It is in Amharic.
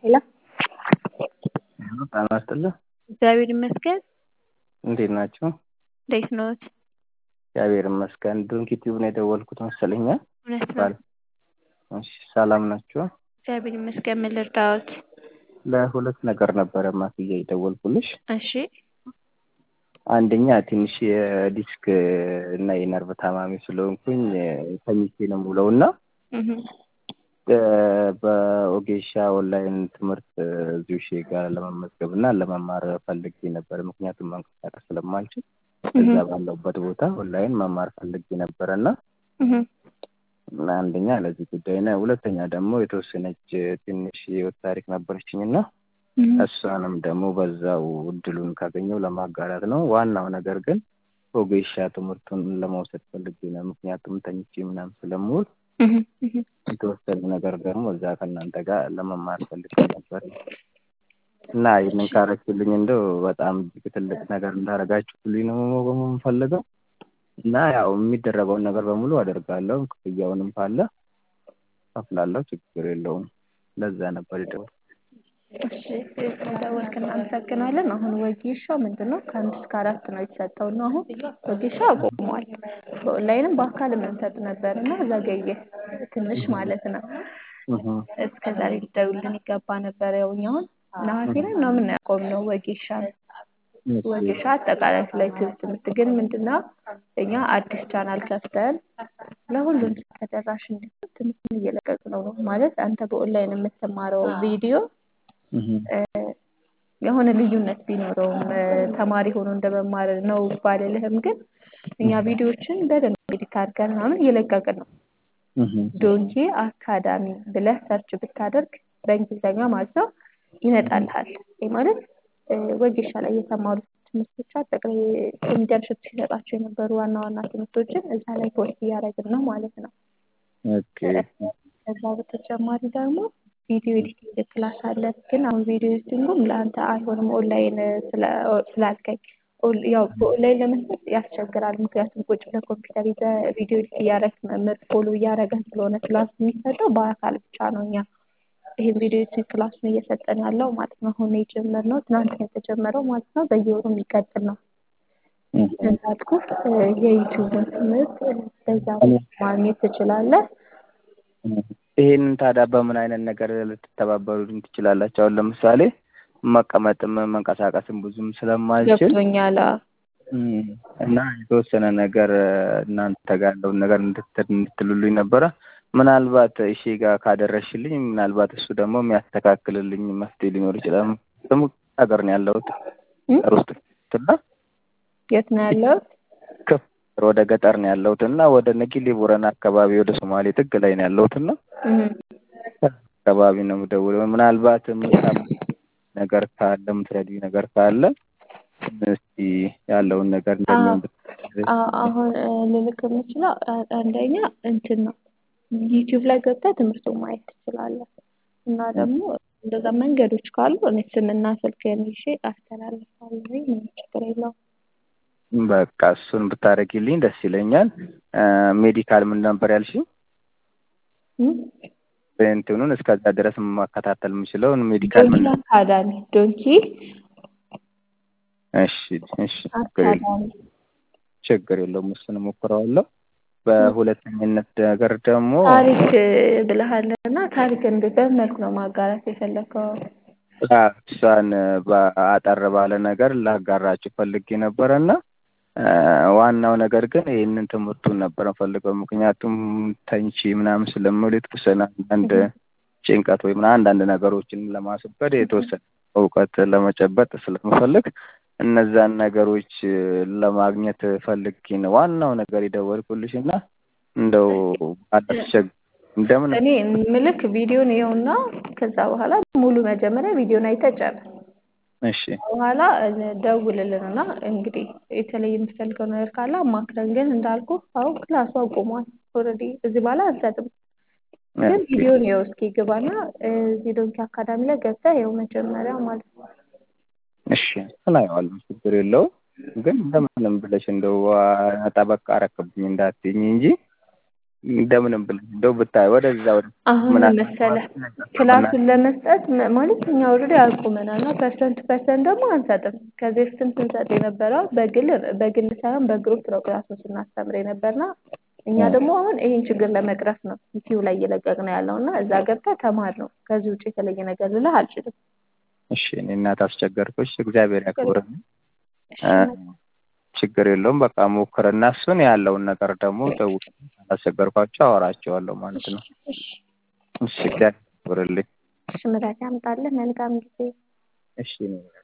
ሄሎ ጤና ይስጥልኝ። እግዚአብሔር ይመስገን። እንዴት ናችሁ? እንዴት ነዎት? እግዚአብሔር ይመስገን። ዶንኪ ቲዩብ ነው የደወልኩት መሰለኝ። እውነት ነው። እሺ፣ ሰላም ናችሁ? እግዚአብሔር ይመስገን። ምን ልርዳዎት? ለሁለት ነገር ነበረ ማስዬ የደወልኩልሽ። እሺ አንደኛ ትንሽ የዲስክ እና የነርቭ ታማሚ ስለሆንኩኝ ተኝቼ ነው የምውለው እና እህ በኦጌሻ ኦንላይን ትምህርት እዚሁ ሺ ጋር ለመመዝገብ እና ለመማር ፈልጌ ነበር። ምክንያቱም መንቀሳቀስ ስለማልችል እዛ ባለሁበት ቦታ ኦንላይን መማር ፈልጌ ነበረ እና እህ አንደኛ ለዚህ ጉዳይ ነው። ሁለተኛ ደግሞ የተወሰነች ትንሽ የህይወት ታሪክ ነበረችኝ እና እሷንም ደግሞ በዛው እድሉን ካገኘው ለማጋራት ነው። ዋናው ነገር ግን ኦጌሻ ትምህርቱን ለመውሰድ ፈልጌ ነው። ምክንያቱም ተኝቼ ምናምን ስለምውል እህ እህ የተወሰነ ነገር ደግሞ እዛ ከእናንተ ጋር ለመማር ፈልጌ ነበር እና ይህንን ካረችልኝ እንደው በጣም እጅግ ትልቅ ነገር እንዳደረጋችሁልኝ ነው የምፈልገው እና ያው የሚደረገውን ነገር በሙሉ አደርጋለሁ። ክፍያውንም ካለ ከፍላለሁ። ችግር የለውም። ለዛ ነበር የደወልኩት። እሺ ስለደወልክ እናመሰግናለን። አሁን ወጌሻ ምንድን ነው? ከአንድ እስከ አራት ነው የተሰጠው እና አሁን ወጌሻ አቆሟል። በኦንላይንም በአካልም እንሰጥ ነበር እና ዘገየ ትንሽ ማለት ነው። እስከ ዛሬ ሊደውልን ይገባ ነበር። ያው እኛ አሁን ነሐሴ ላይ ምናምን ነው ያቆምነው ወጌሻ ወጌሻ አጠቃላይ ስለ ዩቲዩብ ትምህርት ግን ምንድነው እኛ አዲስ ቻናል ከፍተን ለሁሉም ተደራሽ እንዲሆን ትምህርቱን እየለቀቅን ነው ነው ማለት አንተ በኦንላይን የምትማረው ቪዲዮ የሆነ ልዩነት ቢኖረውም ተማሪ ሆኖ እንደመማር ነው ባልልህም፣ ግን እኛ ቪዲዮዎችን በደንብ ኤዲት አድርገን ምናምን እየለቀቅን ነው። ዶንኪ አካዳሚ ብለህ ሰርች ብታደርግ በእንግሊዝኛ ማለት ነው ይመጣልሃል። ይህ ማለት ወጌሻ ላይ የተማሩ ትምህርቶች አጠቃላይ ኮሚዲያን ሽቱ ሲሰጣቸው የነበሩ ዋና ዋና ትምህርቶችን እዛ ላይ ፖስት እያደረግን ነው ማለት ነው። ከዛ በተጨማሪ ደግሞ ቪዲዮ ኤዲቲንግ ክላስ አለ። ግን አሁን ቪዲዮ ኤዲቲንጉም ለአንተ አይሆንም ኦንላይን ስላልከኝ፣ ያው በኦንላይን ለመስጠት ያስቸግራል። ምክንያቱም ቁጭ ብለህ ኮምፒውተር ይዘህ ቪዲዮ ኤዲት እያደረግህ መምህር ፎሎ እያደረገህ ስለሆነ ክላስ የሚሰጠው በአካል ብቻ ነው። እኛ ይህን ቪዲዮ ኤዲቲንግ ክላሱን እየሰጠን ያለው ማለት ነው። አሁን የጀመርነው ትናንት ነው የተጀመረው ማለት ነው። በየወሩ የሚቀጥል ነው። እንዳልኩህ የዩቲዩብን ትምህርት በዛ ማግኘት ትችላለህ። ይሄንን ታዲያ በምን አይነት ነገር ልትተባበሩኝ ትችላላችሁ? አሁን ለምሳሌ መቀመጥም መንቀሳቀስም ብዙም ስለማልችል ገብቶኛል። እና የተወሰነ ነገር እናንተ ጋር ያለውን ነገር እንድትሉልኝ ነበረ። ምናልባት እሺ ጋር ካደረሽልኝ ምናልባት እሱ ደግሞ የሚያስተካክልልኝ መፍትሄ ሊኖር ይችላል። ደግሞ ሀገር ነው ያለሁት ውስጥ እና የት ነው ያለሁት? ወደ ገጠር ነው ያለሁት እና ወደ ነጊሌ ቦረና አካባቢ ወደ ሶማሌ ጥግ ላይ ነው ያለሁት እና አካባቢ ነው የምደውለው። ምናልባት ነገር ካለ የምትረዱኝ ነገር ካለ እስቲ ያለውን ነገር እንደሚሆን አሁን ልልክ የምችለው አንደኛ እንትን ነው ዩቲዩብ ላይ ገብተህ ትምህርቱን ማየት ትችላለህ። እና ደግሞ እንደዛ መንገዶች ካሉ እኔ ስምና ስልክህን ይዤ አስተላልፋለሁ። ምንም ችግር የለውም። በቃ እሱን ብታደርጊልኝ ደስ ይለኛል። ሜዲካል ምን ነበር ያልሽኝ? እንትኑን እስከዛ ድረስ ማከታተል የምችለውን ሜዲካል ምን አካዳሚ ዶንኪ እሺ እሺ ችግር የለውም። እሱን እሞክረዋለሁ። በሁለተኝነት ነገር ደግሞ ታሪክ ብለሃል እና ታሪክ እንዴት በምን መልኩ ነው ማጋራት የፈለከው? እሷን በአጠር ባለ ነገር ላጋራችሁ ፈልጌ ነበረ እና ዋናው ነገር ግን ይህንን ትምህርቱን ነበር ፈልገው። ምክንያቱም ተንቺ ምናምን ስለምል የተወሰነ አንዳንድ ጭንቀት ወይም አንዳንድ ነገሮችን ለማስወገድ የተወሰነ እውቀት ለመጨበጥ ስለምፈልግ እነዛን ነገሮች ለማግኘት ፈልጌ ነው ዋናው ነገር የደወልኩልሽ እና እንደው አላስቸግ እንደምን እኔ ምልክ ቪዲዮን ይኸውና፣ ከዛ በኋላ ሙሉ መጀመሪያ ቪዲዮን አይተህ ጨርስ። እሺ በኋላ ደውልልንና እንግዲህ የተለየ የምትፈልገው ነገር ካለ አማክረን። ግን እንዳልኩ አሁን ክላሱ አቁሟል። ኦልሬዲ እዚህ በኋላ አንሰጥም። ግን ቪዲዮን ይኸው እስኪ ግባና እዚህ ዶንኪ አካዳሚ ላይ ገብተህ ይኸው መጀመሪያ ማለት ነው። እሺ እናየዋለን፣ ችግር የለውም። ግን እንደምንም ብለሽ እንደው ጠበቅ አረክብኝ እንዳትይኝ እንጂ እንደምንም ብለህ እንደው ብታይ ወደዛ ወደ አሁን መሰለህ ክላሱን ለመስጠት መ- ማለት እኛ ኦልሬዲ አቁመናል እና ፐርሰንት ፐርሰንት ደግሞ አንሰጥም። ከዚህ በፊትም ስንሰጥ የነበረው በግል በግል ሳይሆን በግሩፕ ነው ክላሱን ስናስተምር የነበርና እኛ ደግሞ አሁን ይህን ችግር ለመቅረፍ ነው ዩቲዩብ ላይ እየለቀቅን ያለው እና እዛ ገብተህ ተማር ነው። ከዚህ ውጭ የተለየ ነገር ልልህ አልችልም። እሺ እኔ እናት አስቸገርኩሽ። እግዚአብሔር ያክብርልኝ። እሺ ችግር የለውም። በቃ ሞክርና እሱን ያለውን ነገር ደግሞ ደውል አስቸገርኳቸው አወራቸዋለሁ ማለት ነው። እሺ እሺ እግዚአብሔር ያክብርልኝ። እሺ ምራት ያምጣልህ። መልካም ጊዜ። እሺ እኔ